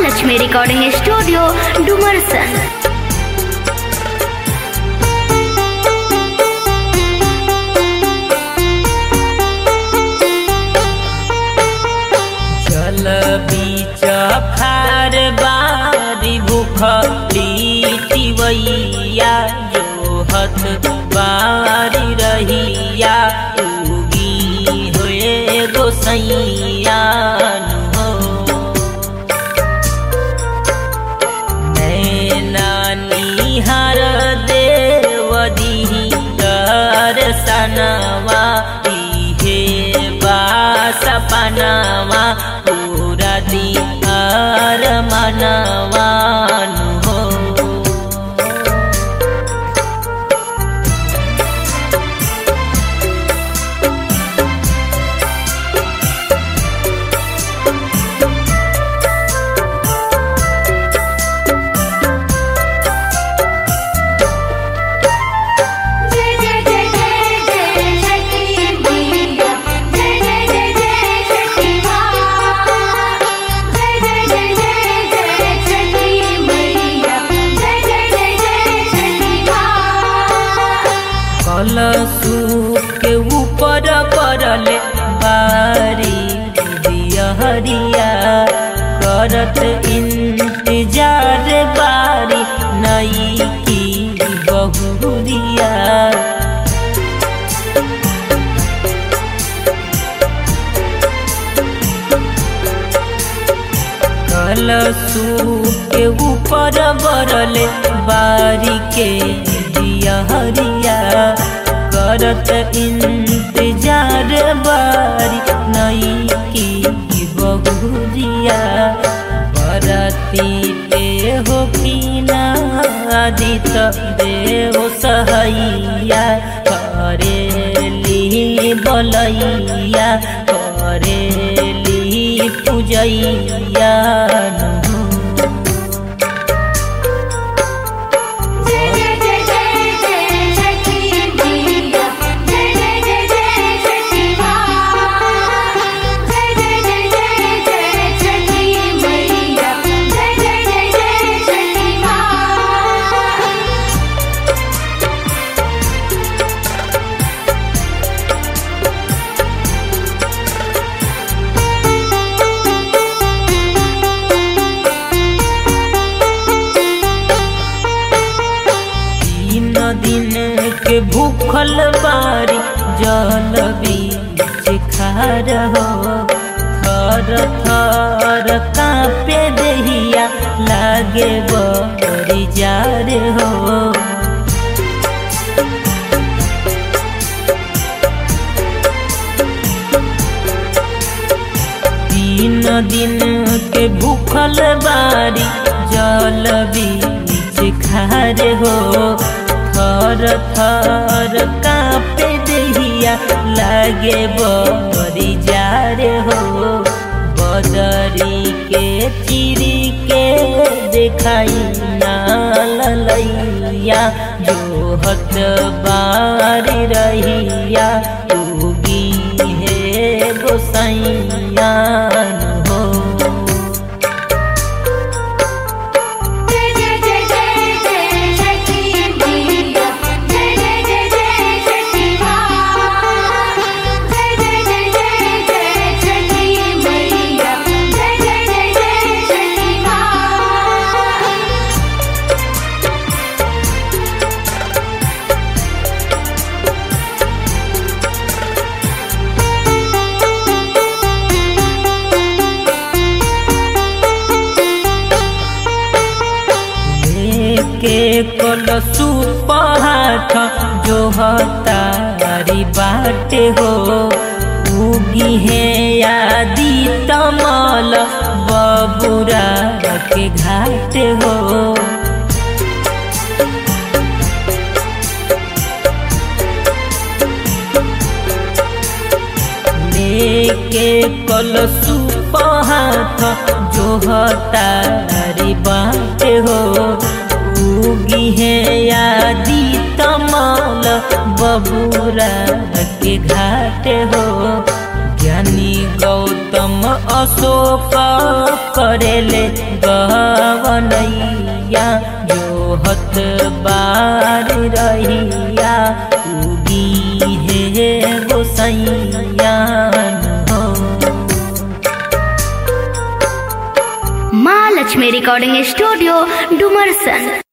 Mahalakshmi recording studio Dumarsan जल बीच खार बारी भूखली टिवैया जो हथ बारी रहिया उगी होए गोसैया हो नैनानी हर देवदी दर्शनवा इहे बास पनवा पूरा दिहार मनवान हो जय जय जय जय जय शक्ति मैया जय जय जय जय शक्ति माँ जय जय जय जय जय शक्ति मैया जय जय जय जय शक्ति माँ कलशु के ऊपर पड़ले बारी दियहरिया करत इंतजार बारी नई की बहुरिया कलशु के ऊपर बरले बारी के दियहरिया करत इंतजार बारी नई की बहुरिया बरती पे हो की नादित देव सहैया करेली बलैया करेली पूजैया जय जय जय जय जय शक्ति मैया जय जय जय जय शक्ति माँ जय जय जय जय जय शक्ति मैया जय जय जय जय शक्ति माँ तीन दिन के भूखल बारी जल बीच खार हो थर थर कांपे दहिया लागे बड़ी जार हो तीन दिन के भूखल बारी जल बीच खार हो थर थर कांपे दहिया लागे बड़ी जार हो बदरी के चिरी के देखाई ना ललैया जो हत बारी रहिया उगी है गोसैया हो जय जय जय जय जय शक्ति मैया जय जय जय जय शक्ति माँ जय जय जय जय जय शक्ति मैया जय जय जय जय शक्ति माँ के कलसु पहाठ जो हतारी बाटे हो उगी है यादी तमल बबुरा के घाट हो लेके कलसु पहाथ जो हतारी बाटे हो उगी है यादी तमल बबुरा के घाट हो ज्ञानी गौतम अशोक करेले गवनैया जो हत बार रहिया उगी हे गोसैया हो माँ लक्ष्मी रिकॉर्डिंग स्टूडियो डुमरसन